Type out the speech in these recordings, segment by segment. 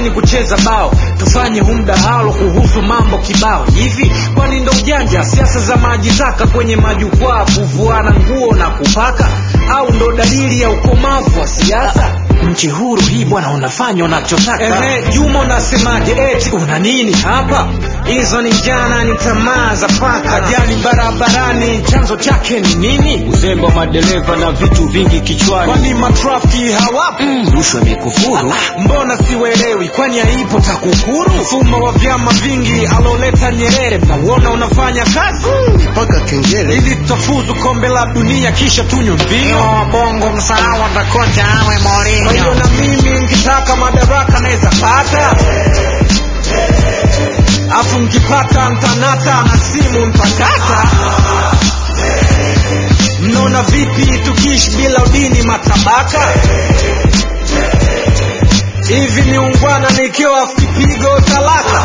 nyumbani kucheza bao tufanye humdahalo kuhusu mambo kibao hivi kwani ndo ujanja siasa za maji taka kwenye majukwaa kuvuana nguo na kupaka au ndo dalili ya ukomavu wa siasa nchi huru hii bwana unafanya unachotaka Ehe, juma unasemaje eti una nini hapa hizo ni jana ni tamaa za paka ajali barabarani chanzo chake ni nini uzembe wa madereva na vitu vingi kichwani kwani matrafiki hawapo mm, rushwa imekufuru mbona siwelewi kwani haipo takukuru mfumo wa vyama vingi aloleta nyerere mnauona unafanya kazi mpaka kengele ili tutafuzu kombe la dunia kisha tunywe mbio bongo msahau atakocha awe kwa hiyo na mimi nkitaka madaraka naweza pata afu nkipata ntanata na simu ntakata mnaona vipi tukiishi bila udini matabaka hivi ni ungwana nikiwa kipigo talaka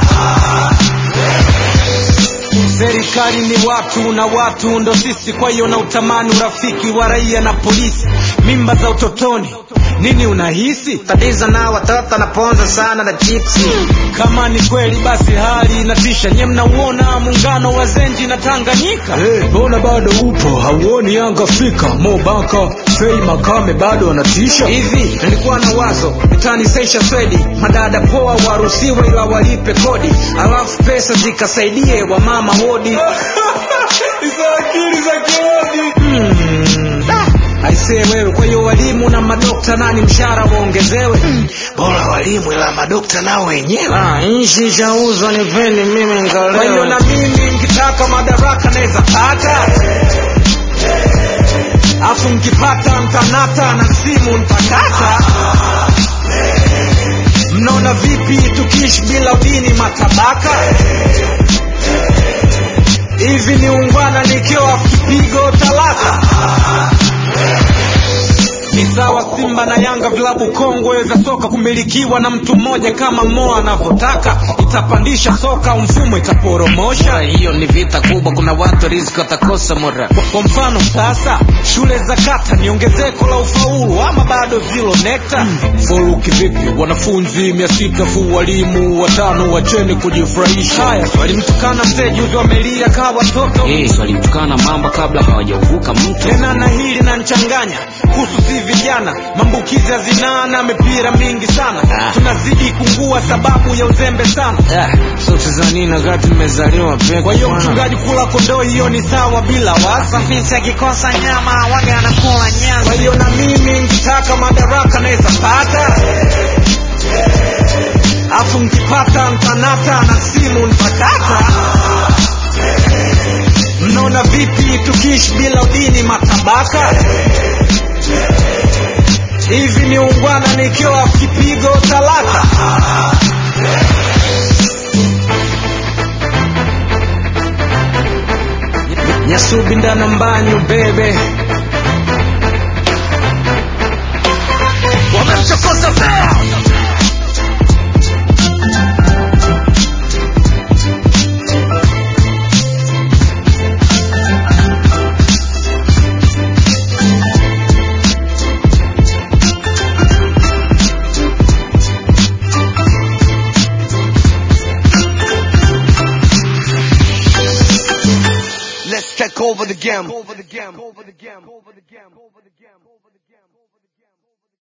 serikali ni watu na watu ndo sisi kwa hiyo na utamani urafiki wa raia na polisi mimba za utotoni nini unahisi tatizo na watoto naponza sana na chipsi kama ni kweli basi hali inatisha nye mnauona muungano wa zenji na tanganyika mbona hey, bado upo hauoni yanga fika mobaka fei makame bado anatisha hivi nilikuwa na wazo itanisaisha swedi madada poa waruhusiwe ila walipe kodi alafu pesa zikasaidie wamama wodi hizo akili za kiodi hmm. aisee wewe kwa hiyo walimu na madokta nani mshahara waongezewe mm. bora walimu ila madokta nao wenyewe Ah, nchi shauzwa ni peni mimi kwa hiyo na ngalewa mimi nkitaka madaraka naweza pata afu mkipata mtanata na simu ntakata mnaona vipi tukiishi bila udini matabaka hivi ni ungwana nikiwa kipigo talaka ni sawa simba na yanga vilabu kongwe vya soka kumilikiwa na mtu mmoja kama moa anavyotaka itapandisha soka mfumo itaporomosha hiyo ni vita kubwa kuna watu riziki watakosa mora kwa, kwa mfano sasa shule za kata ni ongezeko la ufaulu ama bado zilo nekta faulu kivipi wanafunzi mia sita fu walimu watano wacheni kujifurahisha haya walimtukana mzee juzi wamelia kaa watoto yes, walimtukana mamba kabla hawajauvuka mto tena na hili nanchanganya kuhusu si vijana maambukizi ya zinaa na mipira mingi sana Ah. tunazidi kungua sababu ya uzembe sana ah, sote za nini wakati nimezaliwa peke kwa hiyo bwana. mchungaji kula kondoo hiyo ni sawa bila wasa fisi akikosa nyama waga anakula nyama kwa hiyo na mimi nkitaka madaraka naweza pata afu nkipata ntanata na simu ntakata mnaona vipi tukiishi bila udini matabaka hivi ni ungwana nikiwa kipigo talaka nyasubi ndana mbanyu bebe wamemchokoza bea Let's take over the game. Over the game. Over the game. Over the game. Over the game. Over the game.